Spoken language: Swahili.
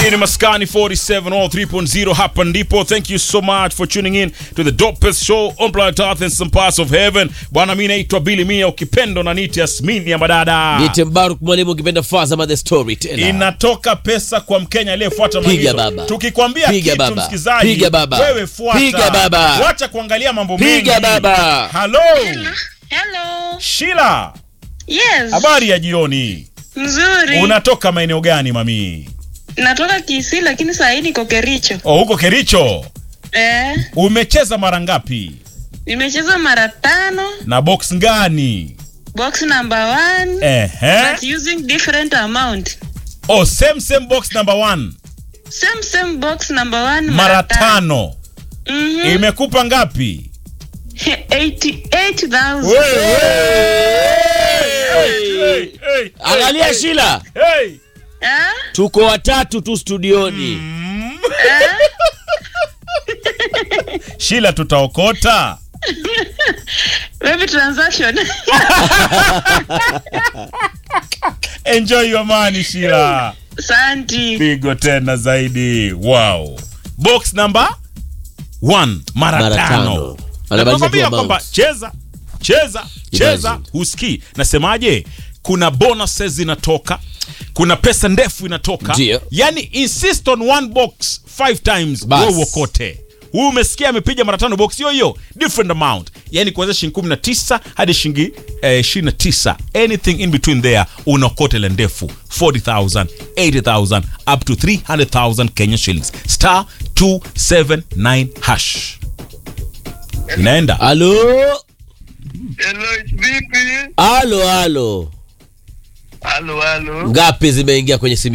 Hii ni Maskani 47 all 3.0 hapa ndipo. Thank you so much for tuning in to the dopest show on planet Earth and some parts of heaven. Bwana, mimi naitwa Billy Mia, ukipendo na niti Yasmini ya madada. Nite Mbaruk mwalimu ukipenda Fazama the storyteller. Inatoka pesa kwa Mkenya aliyefuata Piga maagizo. baba. Tukikwambia Piga kitu baba. msikizaji, Piga baba. wewe fuata. Piga baba. Wacha kuangalia mambo mengi. Piga baba. Hello. Hello. Sheila, Yes. habari ya jioni. Mzuri. Unatoka maeneo gani mami? Natoka Kisii lakini saa hii niko Kericho. Oh, huko Kericho. Eh, Umecheza mara ngapi? nimecheza mara tano, Na box gani? box number one, Ehe. but using different amount. Oh, same same box number one. Same same box number one Mara tano. Mhm. Imekupa ngapi? 88,000. Hey, hey, Angalia hey, Shila, hey. Ah? tuko watatu tu studioni. Shila tutaokota. Baby transaction. Enjoy your money Shila. Santi. Pigo tena zaidi. Wow. Box number one. Mara, Mara tano. tano. Anabadilisha Nakwambia tu kwamba amount. cheza cheza cheza, Imagine. husikii. Nasemaje? Kuna bonuses zinatoka, kuna pesa ndefu inatoka. Ndio. Yani insist on one box five times, Bas. wewe uokote. Huyu umesikia amepiga mara tano box hiyo hiyo, different amount, yani kuanzia shilingi 19 hadi shilingi eh, 29, anything in between there, unaokote ile ndefu 40000 80000 up to 300000 Kenya shillings star 279 hash inaenda Halo, Hello, vipi? halo, halo. Halo, halo. Ngapi zimeingia kwenye simu